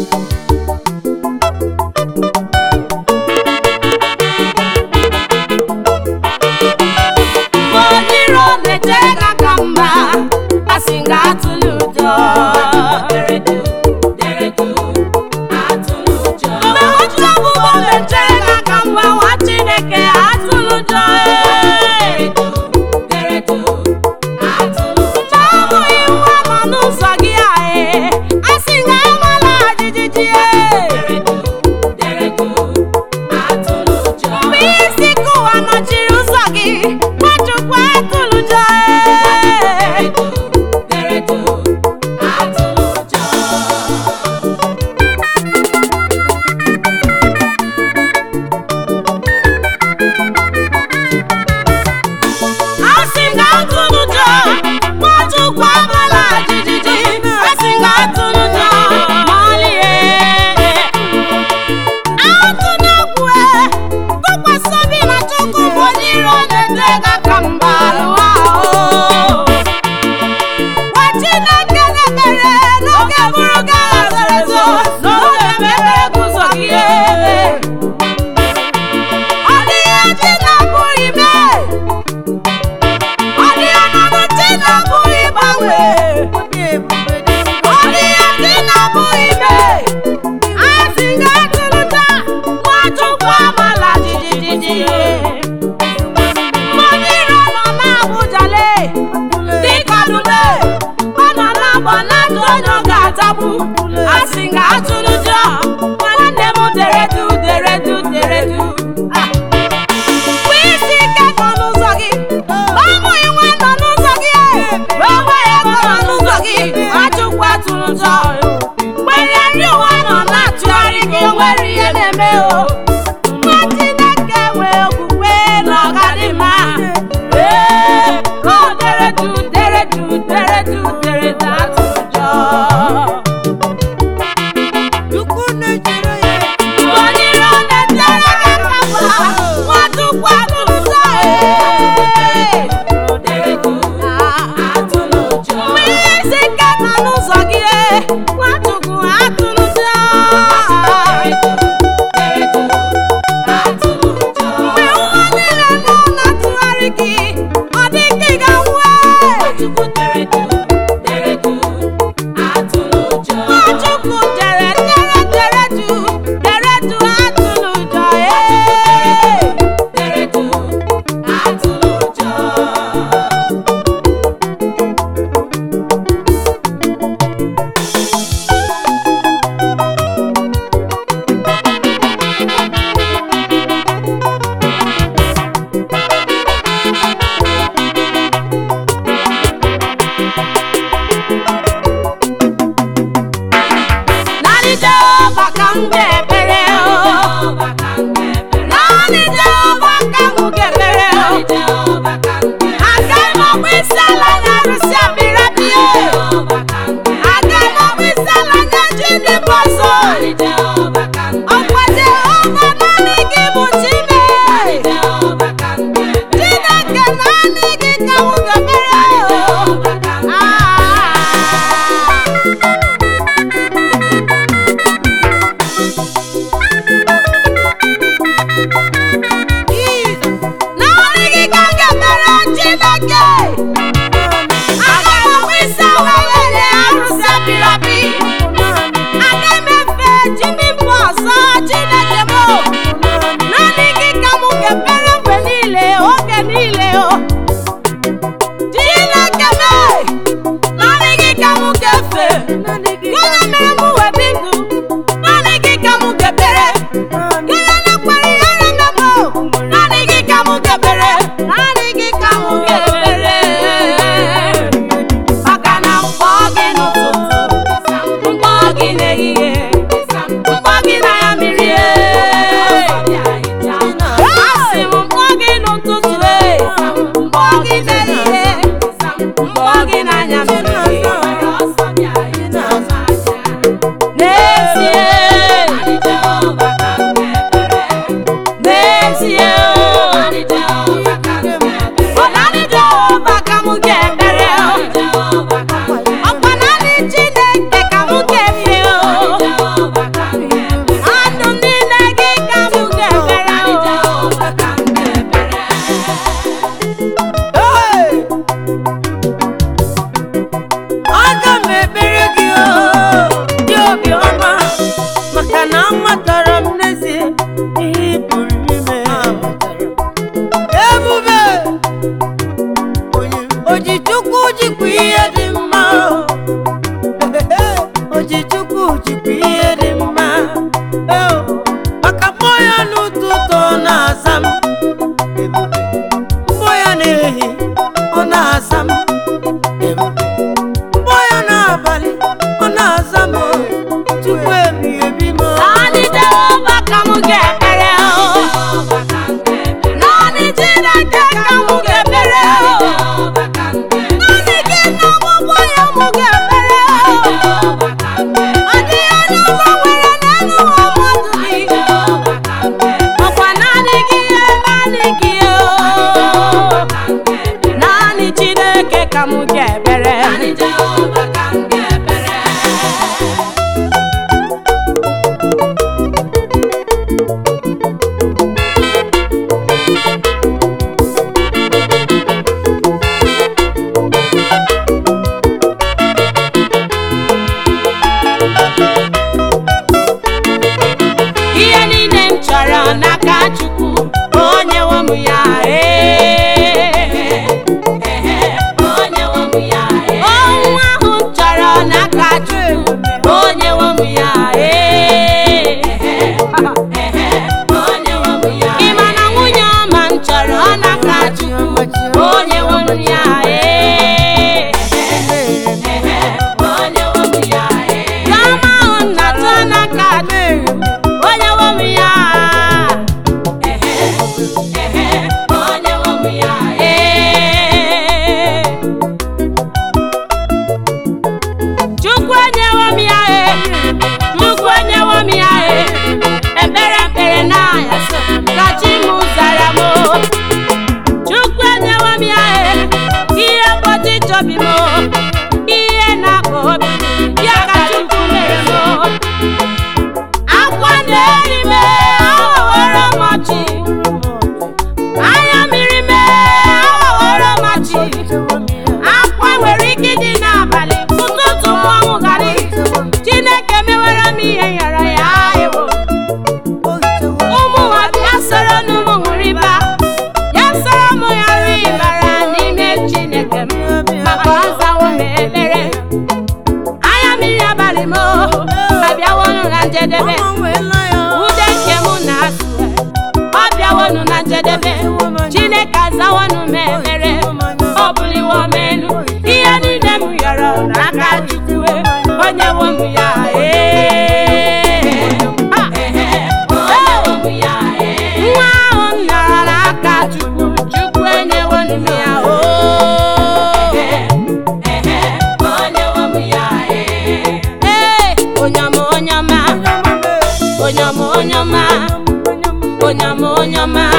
mgbe onye iro na-eche ka ka mma asị nga atụla ụjọ mgbe otu ọgbụgbọ na-eche ka ka mma nwa chineke atụla ụjọ Ụjọ abụghị nwa nọ n'ụzọ gị ahụ asị nga amala jijiji mgbe isi kụwa nọchiri ụzọ gị nwachukwu atụla ụjọ asị nga atụla ụjọ nwachukwu amala jijiji asị nga atụla ụjọ malie atụnakwue tụkwasị obi na chukwu bụ onye iro na-eje ga ka mba lụwa ahụ gwa chineke na-emere n'oge bụrụ gị agha zoro ezo n'oge mepere guzo gị ọ dịghị chi na-abụghị mee ọ dịghị ọnọdụ chi na-abụghị gbanwe ọ dịghị chi na-abụghị mee asị nga atụrụta nwachukwu amala jijiji mmanụ iro nọ na-abụjale dịka dule ọ nọ na-agba na-atụ onye ọ ga-atagbu asị nga atụrụjọ nwanne m deredu deredu deredu Ah. Mgbe isi ike nọ n'ụzọ gị ụmụghị nwa nọ n'ụzọ gị onwe ya nọ n'ụzọ gị achụkwa tụrụ ụjọ mgbe nri ụwa nọ na-atụgharị gị nwere ihe na-eme o nwa Chineke nwee okwukwe na ọgadịmma ee o deredu deredu deredu deredu atụrụ ụjọ onye iro na-etere gị aka mgba nwachukwu atụrụ ụjọ ee mgbe ihe isi ike nọ n'ụzọ gị ee nwachukwu atụrụ ụjọ mgbe ụwa niile nọ na-atụgharị gị ọ dị ka ị ga-anwụ ee Nwachukwu jere tere tere du tere du atụrụ ụjọ ee Naanị Jehova ka m ga-ekpere o Naanị Jehova ka m ga-ekpere o Agaghị m ọgba isi ala nye arụsị apịrapị Agaghị m ọgba isi ala nye chi ndị mba ọzọ Ọkwa Jehova naanị gị bụ Chime Chineke naanị gị ka m ga-ekpere o Ah. naanị gị ka m ga-emere Chineke agaghị m ọgba isi ala nye arụsị apịrapị agaghị m ji chukwu jikwa ihe dị mma Eo, maka mbọ ya n'ụtụtụ ọ na-aza m ebube mbọ ya n'ehi ọ na-aza m ebube mbọ ya n'abalị ọ na-aza m chukwu ebighị ebi m Naanị Jehova ka m ga-ekpere o. Naanị Chineke ka m ga-ekpere o. Naanị gị na ọgbụgbọ ya m ga-ekpere o. Ọ dịghị onye ọzọ nwere n'elu ụwa mmadụ dị. Ọkwa naanị gị ya, naanị gị o. Naanị Chineke ka m ga-ekpere. ihe niile m chọrọ n'aka Chukwu onye nwe m ya ee. ọnwụ ahụ m chọrọ n'aka Chukwu onye nwe m ya ee. ị ma na nwunye ọma m chọrọ n'aka Chukwu onye nwe m ya ee. Chiọma ahụ m na-atụ n'aka Chukwu onye nwe m ya ee. Chukwu enyewo m ya e Chukwu enyewo m ya e ekpere ekpere n'anya so ka chi m zara m o. Chukwu enyewo m ya e ihe mgbochi chọbi m o. ihe na-akpa obi ya ka Chukwu mere m o. akwa na-eri m aghọworo m ọchị anya mmiri m aghọworo m ọchị akwa nwere ike ịdị n'abalị ụtụtụ mmanwụ gara chineke mewara m ihe nyara ya ewo ụmụ nwa bịa soro n'ụmụ ṅụrịba ya soro m ghara ịbara n'ime chineke m maka ọzawo m ekpere anya mmiri abalị m abịawonu na njedebe ude nke m na-asụ ọ bịawonu na njedebe chineke azawonu m ekpere ọ buliwo m elu ihe niile m yọrọ n'aka chukwu onye wo m ya ee. Ah. nwa ahụ m nọrọ n'aka chukwu chukwu enyewonu m ya o ee onyama onyama onyama onyama onyama onyama